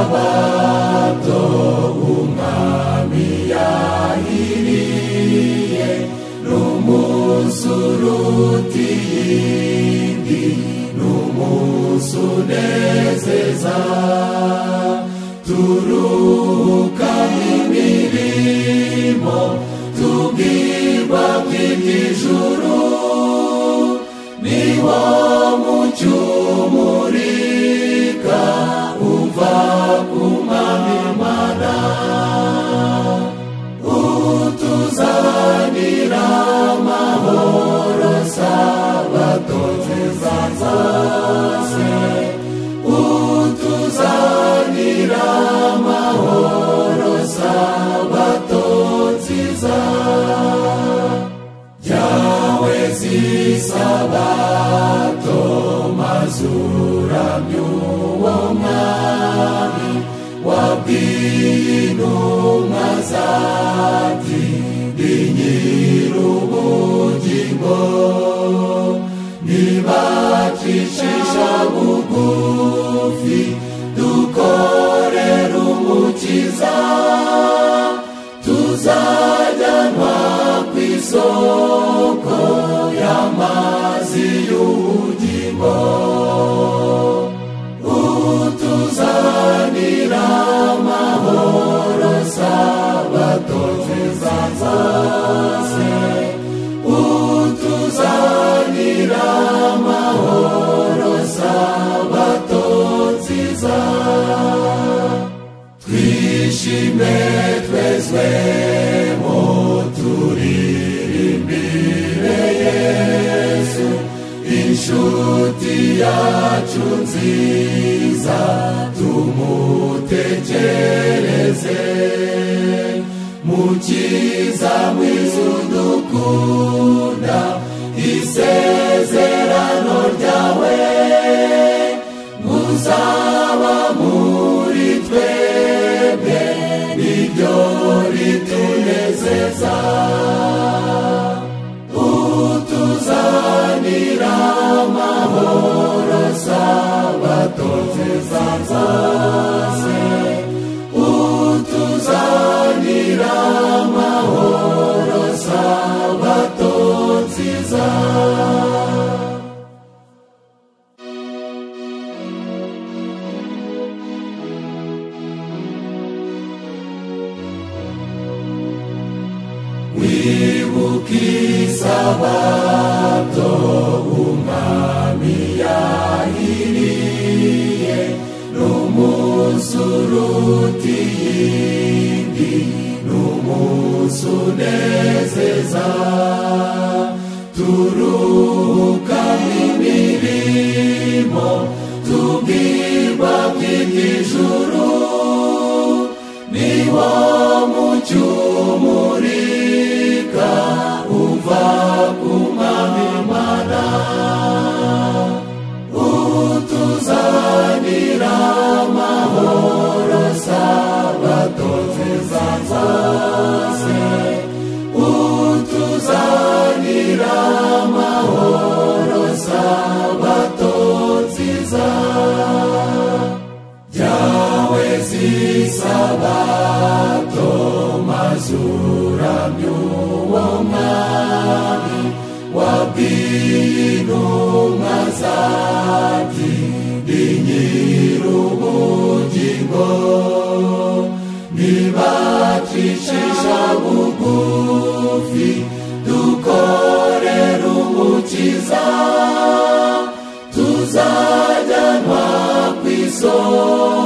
Sabato umwami yahiriye n'umunsi uruta iyindi n'umunsi unezeza turuhuka imirimo tubwirwa bw'iby'ijuru ni wo mucyo umurika uva ku mwami Imana utuzanira amahoro sabato nziza zose utuzanira amahoro sabato nziza yawe zisabato maze uramye uwo mwami wabwiye intumwa zati ndi nyir'ubugingo nibacishisha bugufi dukorere umukiza tuzajyanwa ku isoko y'amazi y'ubugingo utuzanira amahoro sabato nziza zose utuzanira amahoro sabato nziza twishime twezwe mu turirimbire yesu inshuti yacu nziza tumutekereze mukiza mwiza udukunda isezerano ryawe muzaba muri twebwe niryo ritunezeza utuzanira amahoro sabato nziza zose utuzanira amahoro sabato nziza wibuke isabato umwami yahiriye n'umunsi uruta iyindi n'umunsi unezeza turuhuka imirimo tubwirwa bw'iby'ijuru ni wo mucyo umurika uva ku mwami Imana utuzanira amahoro sabato nziza zose utuzanira amahoro sabato nziza yawe zisabato maze uramye uwo mwami wabwiye intumwa zati ndi nyir'ubugingo nibacishisha bugufi dukorere umukiza tuzajyanwa ku isoko